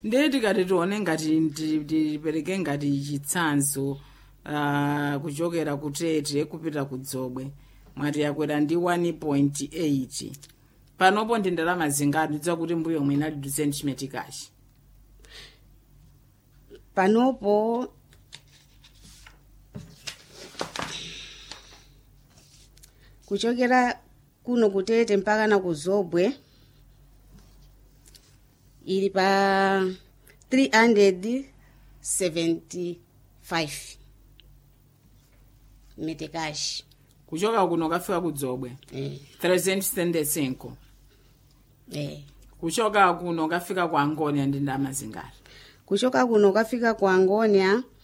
ndiye tikati tione ngati ndi- ndipereke ngati chitsanzo uh, kuchokera ku tete kupita ku dzobwe mwati yakwera ndi 1.8 panopo ndi ndalama zingati ndidziwa kuti mbuyo omwe inali 2 cm kachi panopo kuchokera kuno kutete mpaka na kuzobwe ili pa 375 metekashi kuchoka kuno kafika ku dzobwe eh, 375 eh. kuchoka kuno kafika ku angonia ndi ndalama zingati kuchoka kuno kafika ku angonia